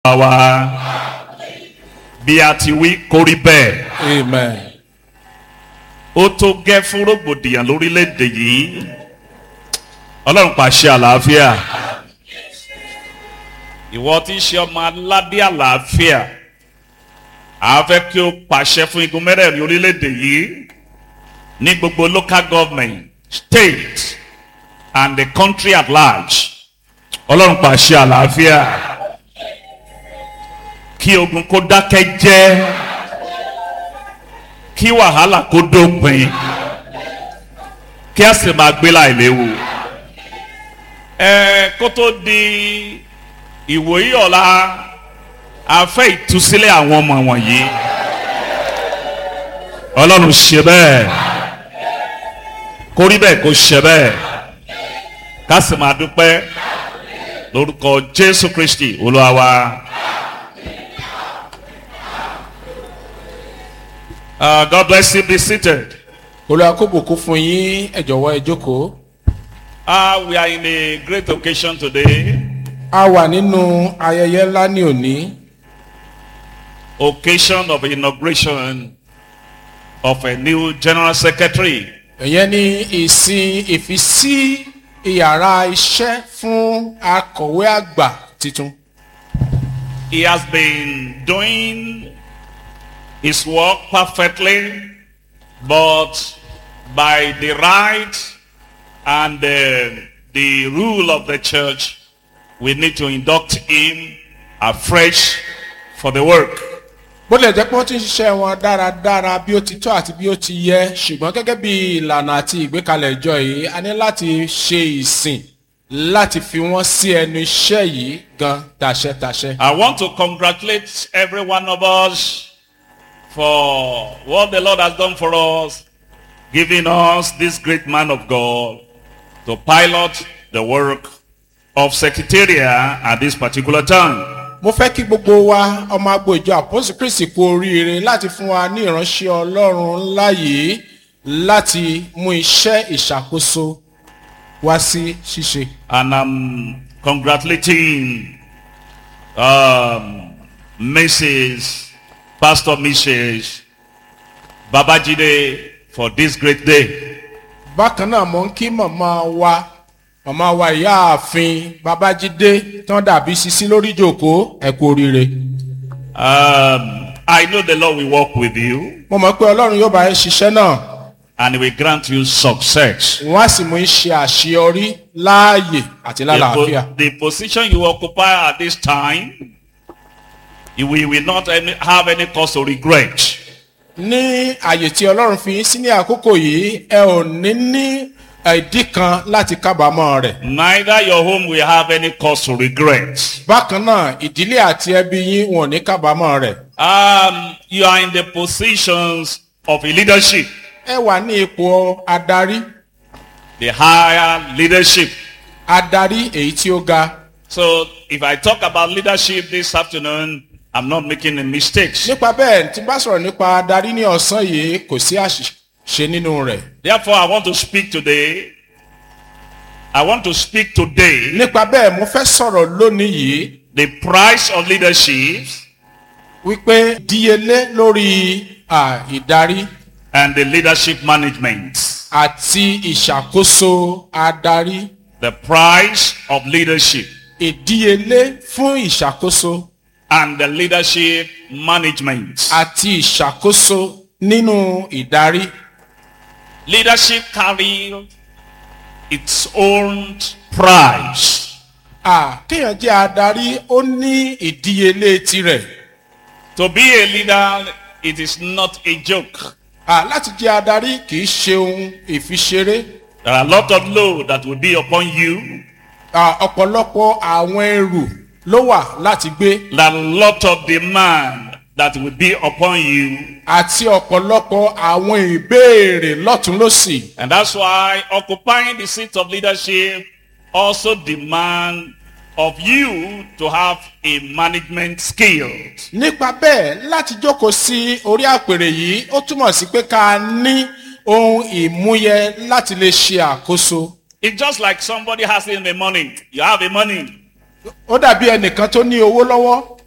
wa bí a ti wí kó rí bẹ́ẹ̀ Amen. ó tó gẹ́ fún rògbòdìyàn lórílẹ̀‐èdè yìí ọlọ́run pàṣẹ àlàáfíà ìwọ tí ń ṣe ọmọ aládé àlàáfíà a fẹ́ kí o pàṣẹ fún igun mẹ́rẹ̀ẹ̀rin orílẹ̀‐èdè yìí ní gbogbo local government state and the country at large ọlọ́run pàṣẹ àlàáfíà kí ogun kó dákẹ́ jẹ́ kí wàhálà kó dópin kí a sì máa gbé láì léwu. ẹ kó tó di ìwòyí ọ̀la a fẹ́ ìtúsílẹ̀ àwọn ọmọ wọ̀nyí ọlọ́run ṣe bẹ́ẹ̀ kó rí bẹ́ẹ̀ kó ṣe bẹ́ẹ̀ ká sì máa dúpẹ́ lórúkọ jésù kristi olúwa wa. Uh, God bless you. Be seated. Olúwa kó bùkún fún yín ẹ jọ̀wọ́ ẹ jókòó. Uh, we are in a great occasion today. A wà nínú ayẹyẹ ńlá ní òní. Occasion of inauguration of a new general secretary. Ìyẹn ni ìsìn ìfisí ìyàrá iṣẹ́ fún akọ̀wé àgbà tuntun. He has been doing his work perfectly, but by the right and uh, the rule of the church, we need to induct him afresh for the work. bó lè jẹ́ pé wọ́n ti ń ṣiṣẹ́ wọn dáradára bí ó ti tọ́ àti bí ó ti yẹ ṣùgbọ́n gẹ́gẹ́ bí ìlànà àti ìgbékalẹ̀ ìjọ yìí a ní láti ṣe ìsìn láti fi wọ́n sí ẹnu iṣẹ́ yìí gan tàṣẹ́tàṣẹ́. I want to congratulate every one of us for what the Lord has done for us, giving us this great man of God to pilot the work of secretariat at this particular time. mo fẹ́ kí gbogbo wa ọmọ agbo ìjọ àpọ́sù kristi kú oríire láti fún wa ní ìránṣẹ́ ọlọ́run ńlá yìí láti mú iṣẹ́ ìṣàkóso wá sí ṣíṣe. And I'm congratulating um, Mrs. Pastor Mrs. Babajide for this great day. bákan náà mo ń kí màmá wa màmá wa ìyáàfin babájídé tán dàbí sisi lórí ìjòkó ẹ kú oríire. Um, I know the Lord will work with you mo mọ̀ pé ọlọ́run yóò bá ẹ ṣiṣẹ́ náà and he will grant you success. wọ́n á sì mú iṣẹ́ àṣeyọrí láàyè àti The, lálàáfíà. po- the position you occupy at this time, you will, will not any, have any cause to regret. ní àyè tí ọlọ́run fi yín sí ní àkókò yìí ẹ ò ní ní ìdí kan láti kábàámọ̀ rẹ̀. Neither your home will have any cause to regret. bákan náà ìdílé àti ẹbí yín wọn ò ní kábàámọ̀ rẹ̀. Um, you are in the positions of leadership, ẹ wà ní ipò adarí the higher leadership. adarí èyí tí ó ga. So if I talk about leadership this afternoon, I'm not making any mistakes. nípa bẹ́ẹ̀ tí bá sọ̀rọ̀ nípa adarí ní ọ̀sán yìí kò sí àṣìṣe nínú rẹ̀. Therefore, I want to speak today. I want to speak today nípa bẹ́ẹ̀ mo fẹ́ sọ̀rọ̀ lónìí yìí the price of leadership wípé díyelé lórí à, ìdarí and the leadership management. àti ìṣàkóso adarí The price of leadership ìdíyelé fún ìṣàkóso and the leadership management. àti ìṣàkóso nínú ìdarí. Leadership carry its own price. À, kéèyàn jẹ́ adarí ó ní ìdíyelé tirẹ̀. To be a leader, it is not a joke. À, láti jẹ́ adarí kì í ṣe ohun ìfiṣeré. There are a lot of load that will be upon you. À, ọ̀pọ̀lọpọ̀ àwọn ẹrù ló wà láti gbé There are a lot of demand that will be upon you. àti ọ̀pọ̀lọpọ̀ àwọn ìbéèrè lọ́tún lọ́sì. And that's why occupying the seat of leadership also demand of you to have a management skills. nípa bẹ́ẹ̀ láti jókòó sí orí àpèrè yìí ó túmọ̀ sí pé ká ní ohun ìmúyẹ láti lè ṣe àkóso. It's just like somebody has in the money. You have the money. ó dàbí ẹnìkan tó ní owó lọ́wọ́